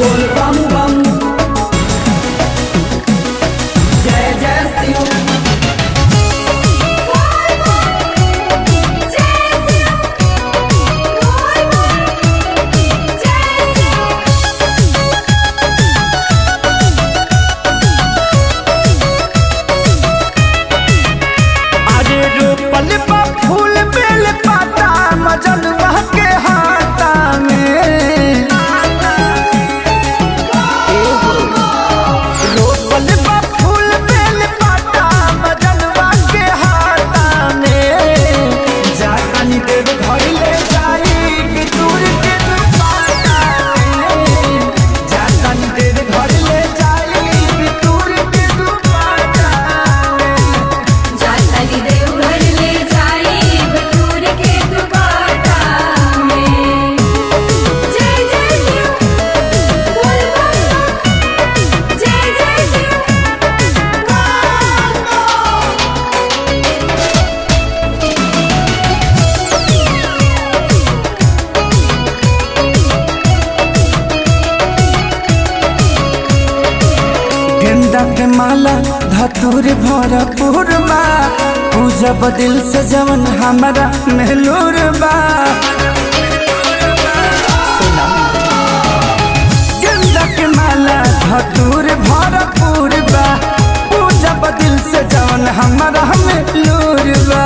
बोल बम बम जय जय शिव अरे रोपल बा फूल बेल पाता मजन के हाथा में रोपल बा फूल बेल पाता मजन के हाथा में जानी देव घर ले जाई कि दूर के दुपाटा में जानी देव घर ले जाई कि दूर के दुपाटा में जाताली देवघर ले जाई बटूर के दुपाटा में जय जय शिव बोल बम बम जय जय शिव गेंदा के माला धतूर भरपूर बा पूजब दिल से जवन हमारा मेहलूर बा गेंदा के माला धतूर भरपूर बा पूजब दिल से जवन हमारा मेहलूर बा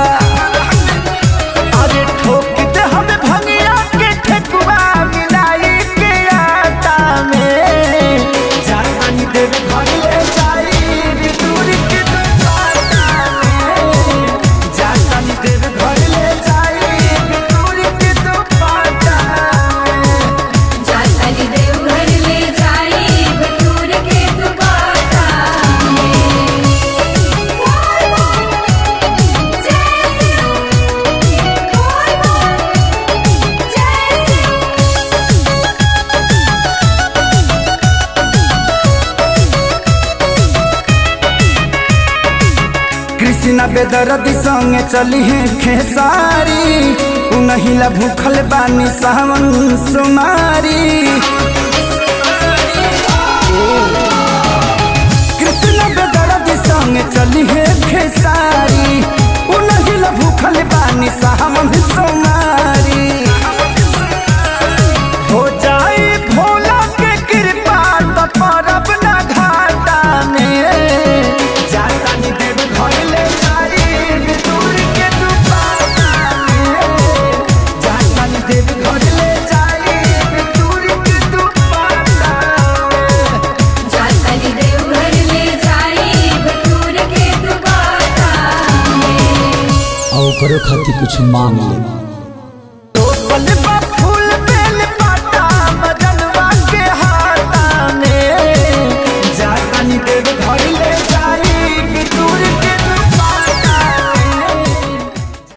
अरे ठोक दे हमें भंगिया के ठेकुआ मिलाई के आटा में जानी देव घर ले जाई दूर के दुपाटा में जानी देव घर ले जाई दूर के दुपाटा में जाताली देवघर ले जाई बटूर के दुपाटा में बोल बम जय शिव बोल बम जय शिव कृष्णा बेदरदी संगे चली है खेसारी उनहिला भूखल बानी सावन सुमारी कृष्णा बेदरदी संगे चली है खेसारी उनहिला भूखल बानी सावन सुमारी हो जाए भोला के कृपा तो परब ना घाटा में जाता नी देव घर ले जाई दूर के दुपाटा में जाता नी देव घर ले जाई दूर के दुपाटा में जाताली देवघर ले जाई बटूर के दुपाटा में और ओकरो खातिर कुछ मांग ले